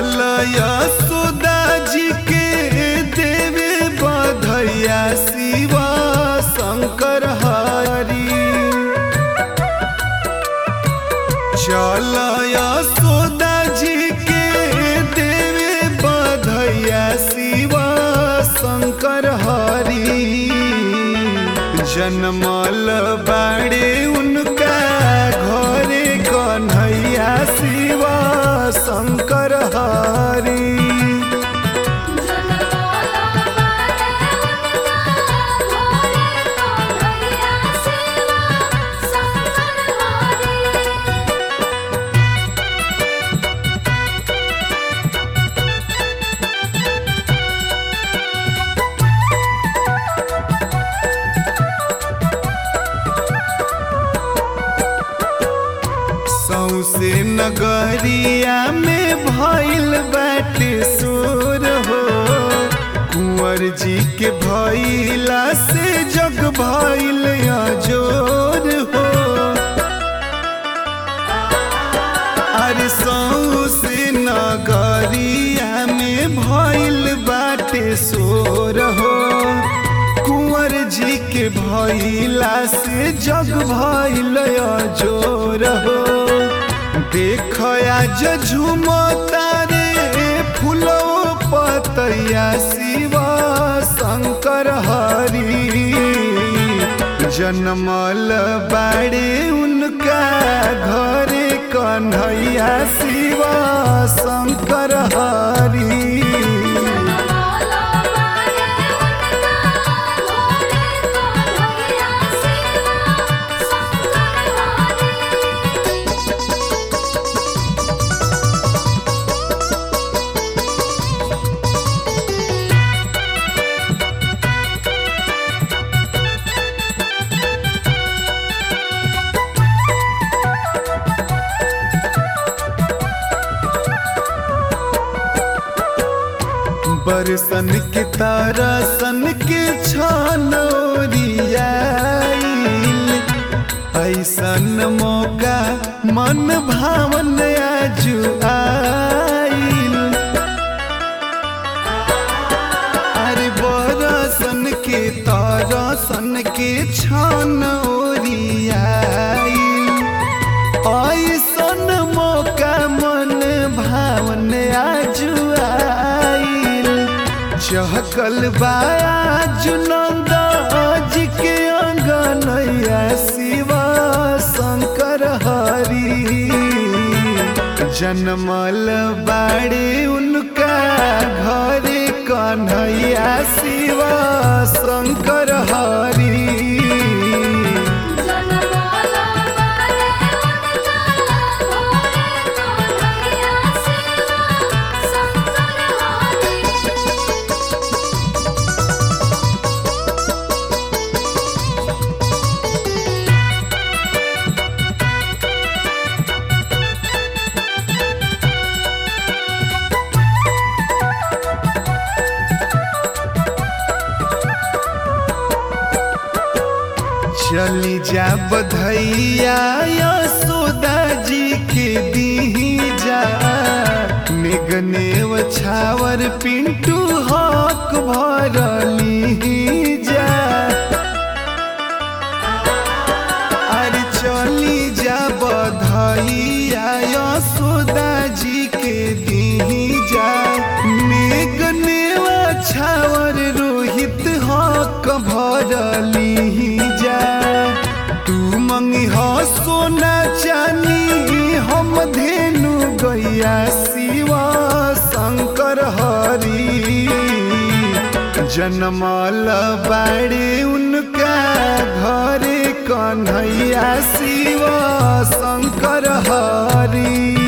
चल यशोदा जी के देवे बधैया शिवा शंकर हरी चल यशोदा जी के देवे बधैया शिवा शंकर हरी जनमल बाड़े उनका घरे कन्हैया शिवा शंकर हरी जनमाला बारे उनका घोड़े कन्हैया शिवा शंकर हरी सौसे नगरिया में भइल बाटे सुर हो कुंवर जी के भइला से जग भइल अजोर हो अरे सौसे नगरिया में भइल बाटे सोर हो कुंवर जी के भइला से जग भइल अजोर हो देख आज झुमता रे फूलो पतैया शिवा शंकर हरी जनमल बाड़े उनका घरे कन्हैया शिवा शंकर हरी जनमाला बारे उनका घोड़े कन्हैया शिवा शंकर हरी बरसन के तारा सन के छनौरियाइल ऐसन मौका मन भावन आजुआइल अरे बरसन के तारा सन के छनौरियाइल ऐसन मौका मन भावन आजुआइल चहकल बाज नंदाज के अंगनैया शिवा शंकर हरी जनमल बाड़े उनका घरे कन्हैया शिवा शंकर हरी जनमाला बारे उनका घोड़े कन्हैया शिवा शंकर हरी चली जा बधैया यशोदा जी के दी जा निगनेव छावर पिंटू हक भरली जा अरे चली जा बधैया यशोदा जी के दी जा निगनेव छावर रोहित हक भरली जा तू मंगी हो सोना चानी हम धेनु गैया शिवा शंकर हरी जनमल बाड़े उनका घरे कन्हैया शिवा शंकर हरी